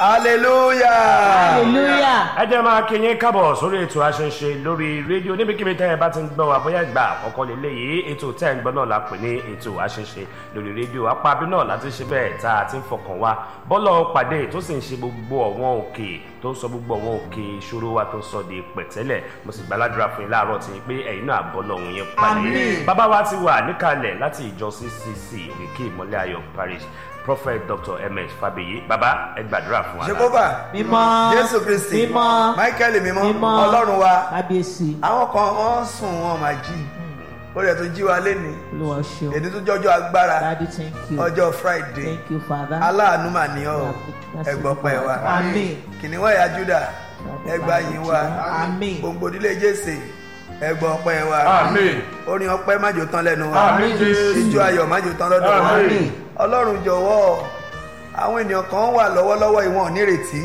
hallelujah. hallelujah. ẹ jẹ́ máa kí yín kábọ̀ sórí ètò àṣẹṣe lórí rédíò níbikíbi tẹ́ ẹ bá ti ń gbọ́ wa bóyá ìgbà àkọ́kọ́ lélẹ̀ yìí ètò tẹ́ ẹ ń gbọ́ náà la pè ní ètò àṣẹṣe lórí rédíò apábí náà láti ṣe bẹ́ẹ̀ tá a ti ń fọkàn wa bọ́lọ̀ pàdé tó sì ń ṣe gbogbo ọ̀wọ́n òkè tó ń sọ gbogbo ọ̀wọ́n òkè ìṣòro wa tó ń sọ di pẹ̀tẹ́lẹ̀ mo sì gbàládùra fún yín láàárọ̀ tí pé ẹ̀yin náà bọ́ lọ́hùn yẹn pàdé Àmín. bàbá wa ti wà níkàlẹ̀ láti ìjọ ccc òkè ìmọ̀lẹ́ ayọ̀ parish prophet dr ms fabiyi bàbá ẹ gbàdúrà fún wa. jehova mímọ́. jésù kristi mímọ́. michael mímọ́ mímọ́. ọlọ́run wa kábíyèsí. àwọn kan wọ́n sùn wọn máa jí ó rẹ̀ tó jí wa lénìí olúwa ṣeun. èdè tó jọjọ́ agbára daddy thank you. ọjọ́ friday thank you father. aláàánú mà ní ọ ẹgbọ́ pẹ́ wa àmín. kìnìún ẹ̀yà juda ẹgbà yín wa àmín. gbogbo ìdílé jésè ẹgbọ́ pẹ́ wa Àmín. orin ọpẹ́ májò tán lẹ́nu wa Àmín, Jésù. ijó ayọ̀ májò tán lọ́dọ̀ wa Àmín. ọlọ́run jọ̀wọ́ àwọn ènìyàn kan wà lọ́wọ́lọ́wọ́ ìwọ̀n nírètí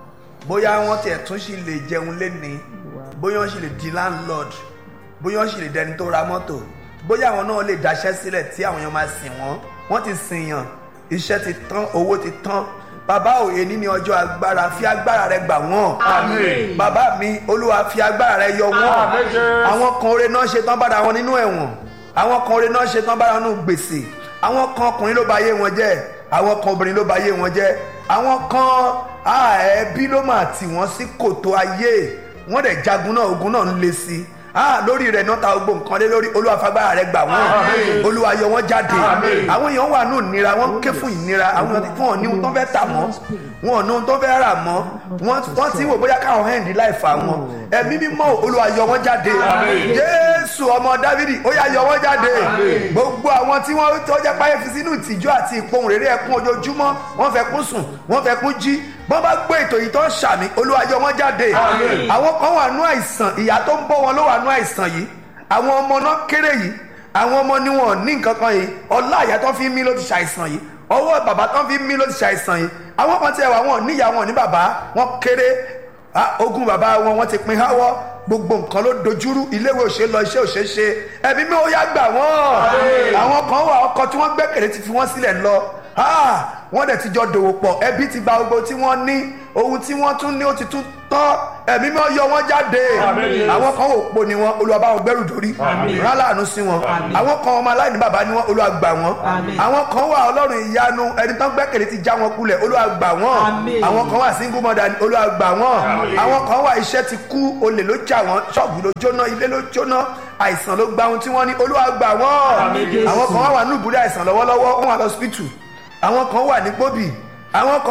bóyá wọ́n tiẹ̀ tún sì lè jẹun léni bóyá wọ́n sì lè di landlord bóyá wọ́n sì lè dẹni tó ra mọ́tò bóyá àwọn náà lè daṣẹ́ sílẹ̀ tí àwọn èèyàn máa sìn wọ́n wọ́n ti sìn yàn iṣẹ́ ti tán owó ti tán bàbá òye ní ní ọjọ́ agbára fi agbára rẹ gbà wọ́n Àmín. bàbá mi olúwa fi agbára rẹ yọ wọ́n Àmín, Jésù. àwọn kan oore náà ṣe tán bára wọn nínú ẹ̀wọ̀n àwọn kan oore náà ṣe tán bára wọn nínú gbèsè àwọn kan ọkùnrin ló ba yé wọn jẹ́ àwọn kan obìnrin ló ba yé wọn jẹ́ àwọn kan ah, ẹbí ló mà tì wọ́n sí kòtò ayé wọ́n dẹ̀ jagun náà ogun náà ń le sí i ah lórí rẹ̀ náà ta gbogbo nǹkan lé lórí olúwa fagbára rẹ̀ gbà wọ́n Àmín. olúwa yọ wọ́n jáde Àmín. àwọn èèyàn wà nù ìnira wọ́n ké fún ìnira àwọn èèyàn tí wọ́n ní ohun tó fẹ́ tà mọ́ wọn ò ní ohun tó fẹ́ rà mọ́ wọ́n wọ́n ti wò bóyá káwọn hẹ́ǹdì láì fà wọn ẹ̀mí mímọ́ olúwa yọ wọ́n jáde Àmín. jésù ọmọ dávidi ó yá yọ wọ́n jáde gbogbo àwọn tí wọ́n tó jẹ́ páyé fi sínú ìtìjú àti ìpohùn rere ẹkún ojoojúmọ́ wọ́n fẹ́ kún sùn wọ́n fẹ́ kún jí bọ́n bá gbé ètò yìí tó ń ṣàmì olúwa yọ wọ́n jáde Àmín. àwọn kan wà nú àìsàn ìyá tó ń bọ́ wọn ló wà nú àìsàn yìí àwọn ọmọ náà kéré yìí àwọn ọmọ ni wọn ò ní nǹkan kan yìí ọlá àyà tó fi ń mí ló ti ṣàìsàn yìí ọwọ́ bàbá tó fi ń mí ló ti ṣàìsàn yìí àwọn kan tiẹ̀ wà wọn ò níyà wọn ò ní bàbá wọn kéré Ah, ogun bàbá wọn wọn ti pin háwọ́ gbogbo nǹkan ló dojúrú iléèwé òṣè lọ iṣẹ́ òṣè ṣe ẹbí mi ò yá gbà wọ́n àwọn kan wà ọkọ tí wọ́n gbẹ́kẹ̀lé ti fi wọ́n sílẹ̀ lọ Ah, wọ́n dẹ̀ ti jọ dòwò pọ̀ ẹbí ti gba gbogbo tí wọ́n ní ohun tí wọ́n tún ní ó ti tún tọ́ ẹ̀mí mi ò yọ wọ́n jáde Àmín. àwọn kan ò po ni wọn Olúwa bá wọn gbẹ́rù dórí Àmín. rán láàánú sí wọn àwọn kan ọmọ aláìní bàbá ni wọn Olúwa gbà wọn Àmín. àwọn kan wà Ọlọ́run ìyanu ẹni tán gbẹ́kẹ̀lé ti já wọn kulẹ̀ Olúwa gbà wọn Àmín. àwọn kan wà single mother ni Olúwa gbà wọn àwọn kan wà iṣẹ́ ti kú olè ló jà wọ́n ṣọ́ọ̀bù ló jóná ilé ló jóná àìsàn ló gba ohun tí wọ́n ní Olúwa gbà wọ́n Àmín, Jésù. àwọn kan wà wà ní ìbúdó àìsàn lọ́wọ́lọ́wọ́ wọ́n wà lọ́sípítù àwọn kan wà ní gbòbì àwọn kan